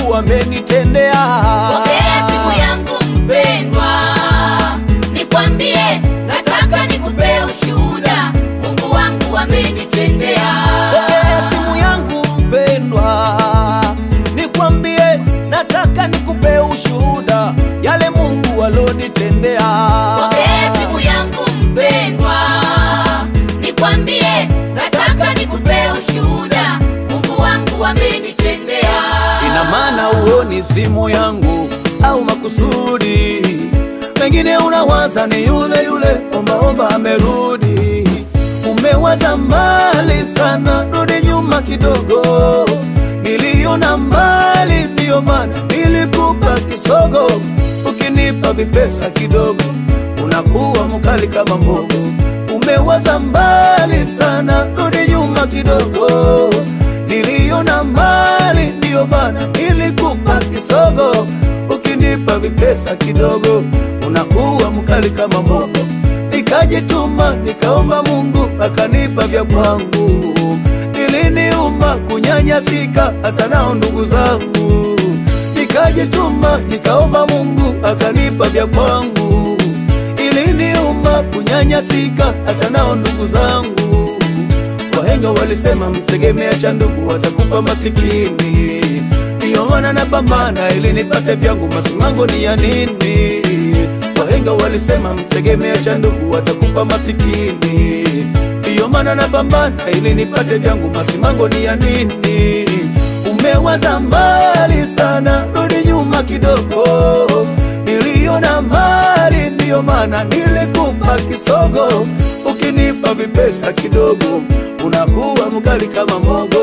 Mungu amenitendea. Pokea simu yangu mpendwa, nikwambie, nataka nikupe ushuhuda, Mungu wangu amenitendea. Pokea simu yangu mpendwa, nikwambie, nataka nikupe ushuhuda yale Mungu alonitendea. Pokea simu yangu mpendwa, nikwambie, nataka nikupe ushuhuda, Mungu wangu amenitendea. Ina maana huoni simu yangu au makusudi, pengine unawaza ni yule yule ombaomba amerudi. Umewaza mbali sana, rudi nyuma kidogo. Niliona mbali, ndiyo maana nilikupa kisogo. Ukinipa vipesa kidogo, unakuwa mkali kama mbogo. Umewaza mbali sana, rudi nyuma kidogo. Niliona mbali, ndiyo maana nilikupa kisogo. Ukinipa vipesa kidogo, unakuwa mkali kama mbogo. Nikajituma nikaomba Mungu akanipa vya kwangu. Iliniuma kunyanyasika hata nao ndugu zangu. Nikajituma nikaomba Mungu akanipa vya kwangu. Iliniuma kunyanyasika hata nao ndugu zangu. Wahenga walisema mtegemea cha ndugu watakupa masikini. Ndiyo maana napambana ili nipate vyangu, masimango ni ya nini? Wahenga walisema mtegemea cha ndugu watakupa masikini. Ndiyo maana napambana ili nipate vyangu, masimango ni ya nini? Umewaza mbali sana, rudi nyuma kidogo. Niliona mbali, ndiyo maana nilikupa kisogo. Ukinipa vipesa kidogo, unakuwa mkali kama mogo.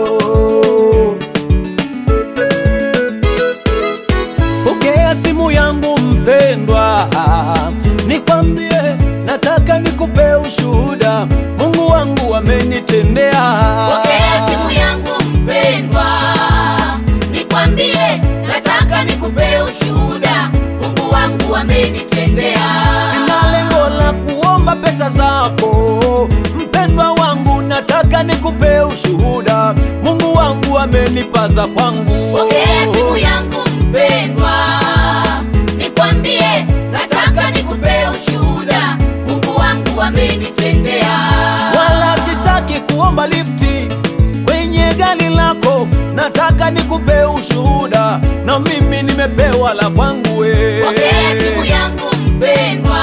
Pokea simu yangu mpendwa, nikwambie, nataka nikupe ushuhuda, Mungu wangu amenitendea. Pokea simu yangu mpendwa, nikwambie, nataka nikupe ushuhuda, Mungu wangu amenitendea. Sina lengo la kuomba pesa zako mpendwa wangu, nataka nikupe ushuhuda, Mungu wangu amenipaza kwangu. Pokea simu yangu mpendwa, nikwambie, nataka nikupe ushuhuda, Mungu wangu amenitendea. wala sitaki kuomba lifti kwenye gari lako, nataka nikupe ushuhuda, na mimi nimepewa la kwangu we. Pokea simu yangu mpendwa,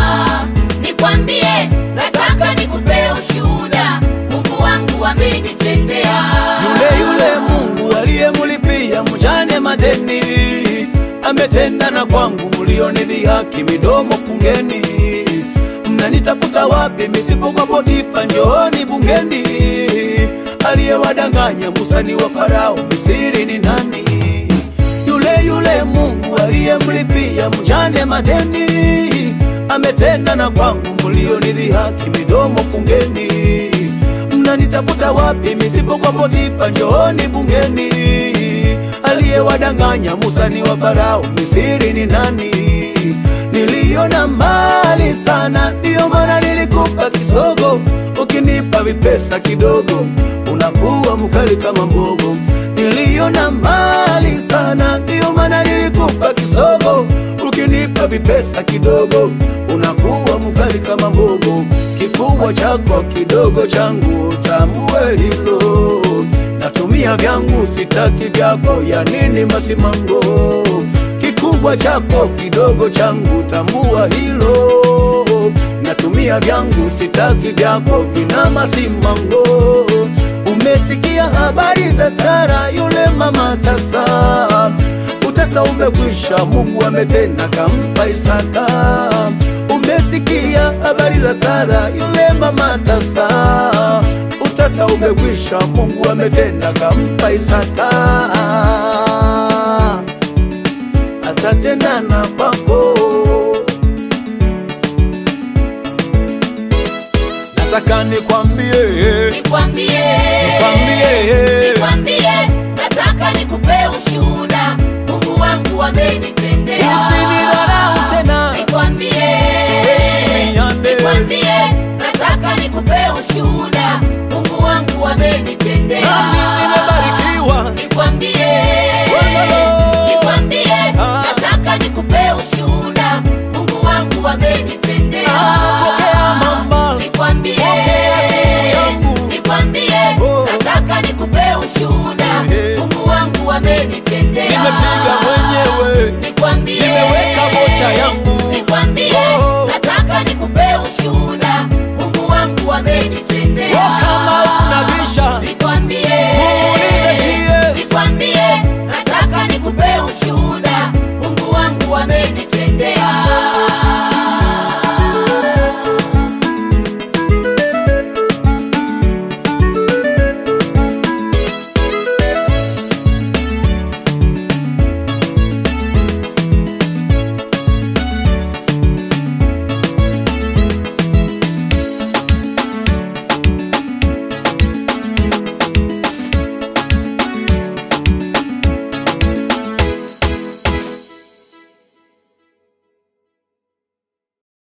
nikwambie, nataka nikupe ushuhuda, Mungu wangu amenitendea. Yule yule Mungu aliyemlipia mjane madeni ametenda na kwangu, mlionidhihaki midomo fungeni. Mnanitafuta wapi misipokuwa Potifa? Njooni bungeni. Aliyewadanganya Musa ni wa Farao, Misiri ni nani? Yule yule Mungu aliyemlipia mjane madeni ametenda na kwangu, mlionidhihaki midomo fungeni. Mnanitafuta wapi misipokuwa Potifa? Njooni bungeni. Aliyewadanganya Musa ni wa Farao, Misiri ni nani? Niliona mbali sana, ndiyo maana nilikupa kisogo. Ukinipa vipesa kidogo, unakuwa mkali kama mbogo. Niliona mbali sana, ndiyo maana nilikupa kisogo. Ukinipa vipesa kidogo, unakuwa mkali kama mbogo. Kikubwa chako kidogo changu, tambue hilo. Natumia vyangu, sitaki vyako, ya nini masimango? Kikubwa chako kidogo changu, tambua hilo. Natumia vyangu, sitaki vyako, vina masimango. Umesikia habari za Sara yule mama tasa, utasa umekwisha, Mungu ametenda kampa Isaka. Umesikia habari za Sara yule mama tasa, utasa umekwisha, Mungu ametenda kampa Isaka.